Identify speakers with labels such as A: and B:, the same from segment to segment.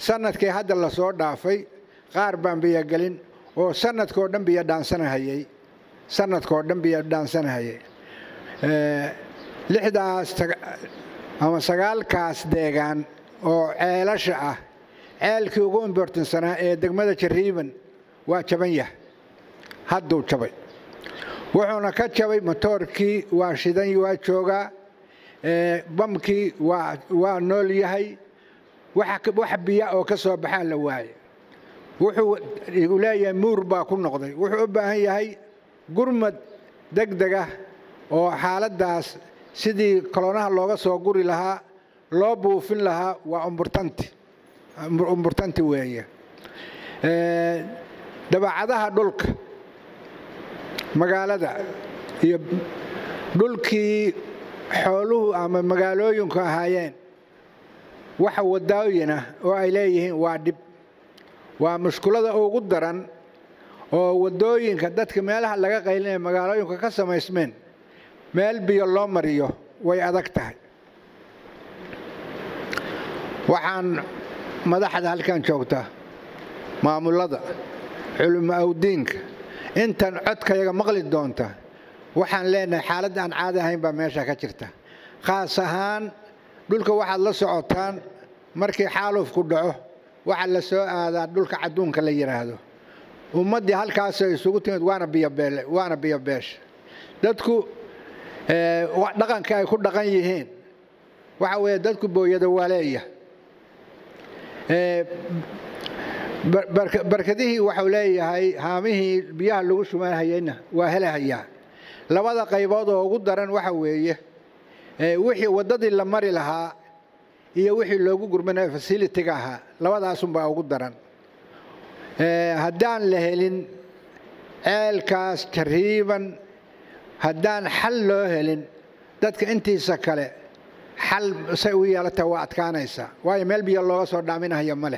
A: sanadkii hadda lasoo dhaafay qaar baan biyogelin oo sanadkoo dhan biyo dhaansanahayey sanadkoo dhan biyo dhaansanahayay lixdaas ama sagaalkaas deegaan oo ceelasha ah ceelkii ugu imbortansanaa ee degmada jariiban waa jaban yah hadduu jabay wuxuuna ka jabay motoorkii waa shidan waa joogaa bamkii waa nool yahay wax biya oo ka soo baxaa la waaye wuxuu leeyahay muur baa ku noqday wuxuu u baahan yahay gurmad degdega oo xaaladdaas sidii kolonaha looga soo guri lahaa loo buufin lahaa waa umburtanti umburtanti weeye dabacadaha dhulka magaalada iyo dhulkii xooluhu ama magaalooyinku ahaayeen waxa wadooyinah oo ay leeyihiin waa dhib waa mushkulada ugu daran oo wadooyinka dadka meelaha laga qaylinaya magaalooyinka ka samaysmeen meel biyo loo mariyo way adag tahay waxaan madaxda halkan joogta maamulada culimo awdiinka intan codkayaga maqli doonta waxaan leenahay xaalad aan caadi ahayn baa meesha ka jirta khaas ahaan dhulka waxaad la socotaan markii xaalufku dhaco waxaa la soo aadaa dhulka cadduunka la yidhaahdo ummaddii halkaasay isugu timid waana biyobeele waana biyobeesha dadku dhaqanka ay ku dhaqan yihiin waxa weeye dadku booyada waa leeya barkadihii waxau leeyahay haamihii biyaha lagu shumanhayeyna waa helahayaa labada qaybood oo ugu daran waxa weeye wixii waddadii la mari lahaa iyo wixii loogu gurmanaya fasilitiga ahaa labadaasunbaa ugu daran haddaan la helin ceelkaas jariiban haddaan xal loo helin dadka intiisa kale xal say u yeelata waa adkaanaysaa waayo meel biyo looga soo dhaaminahaya ma leh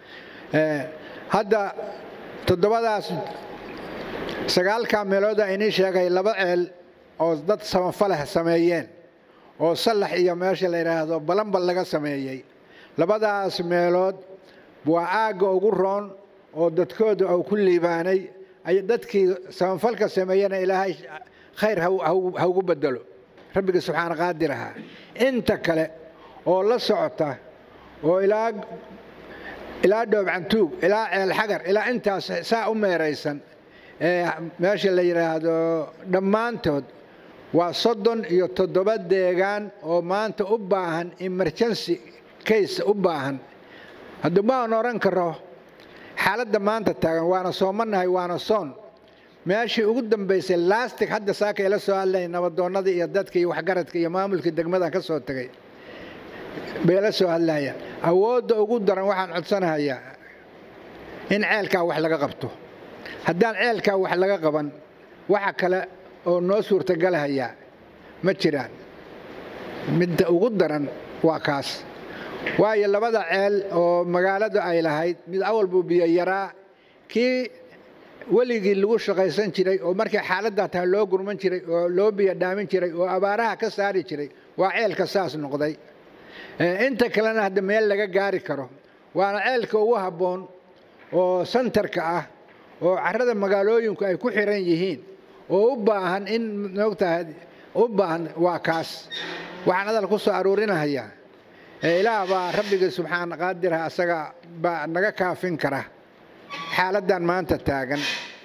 A: hadda toddobadaas sagaalkaa meelooda inii sheegay laba ceel oo dad samafaleh sameeyeen oo sallax iyo meesha la yidhaahdo balanbal laga sameeyey labadaas meelood waa aagga ugu roon oo dadkooda uu ku liibaanay ay dadkii samafalka sameeyena ilaahay khayr ha ugu bedelo rabbiga subxaana qaadir ahaa inta kale oo la socota oo ilaa ilaa dhoobcantuug ilaa ceel xagar ilaa intaas saa u meeraysan ee meesha la yidhaahdo dhammaantood waa soddon iyo toddoba deegaan oo maanta u baahan emergency case u baahan hadda maan odhan karo xaaladda maanta taagan waana soomanahay waana soon meeshii ugu dambaysay lastig hadda saaka ila soo hadlay nabadoonnadii iyo dadka iyo waxgaradka iyo maamulkii degmadan ka soo tegay bay la soo hadlayaan awoodda ugu daran waxaan codsanahayaa in ceelkaa wax laga qabto haddaan ceelkaa wax laga qaban waxa kale oo noo suurtagalahayaa ma jiraan midda ugu daran waa kaas waayo labada ceel oo magaaladu ay lahayd mid awal buu biyo yaraa kii weligii lagu shaqaysan jiray oo markii xaaladdaa tahay loo gurman jiray oo loo biyo dhaamin jiray oo abaaraha ka saari jiray waa ceelka saas noqday inta kalena hadda meel laga gaari karo waana ceelka ugu habboon oo santarka ah oo carrada magaalooyinku ay ku xiran yihiin oo u baahan in moogtahay u baahan waa kaas waxaan hadal ku soo aruurinahayaa ilaah baa rabbigii subxaana qaadiraha asaga baa naga kaafin kara xaaladdan maanta taagan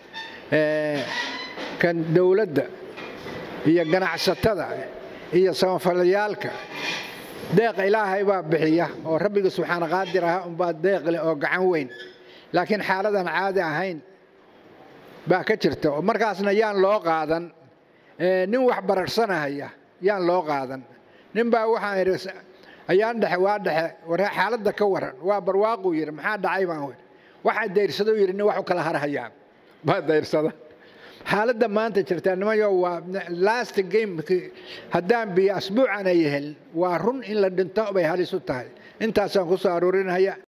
A: kan dowladda iyo ganacsatada iyo samafalayaalka deeqa ilaahay baa bixiya oo rabbigii subxaana qaadir aha unbaa deeq leh oo gacan weyn laakiin xaaladan caadi ahayn baa ka jirta oo markaasna yaan loo qaadan nin wax bararsanahaya yaan loo qaadan nin baa waxaan idhi ayaan dhexe waa dhexe war xaaladda ka waran waa barwaaquu yidhi maxaa dhacay baan wi waxaa dayrsado yidhi nin wax u kala harhayaan baa dayrsada xaaladda maanta jirtaa nimayo waa last game haddaan biyo asbuucan ay helin waa run in la dhinto bay halis u tahay intaasaan ku soo aruurinaya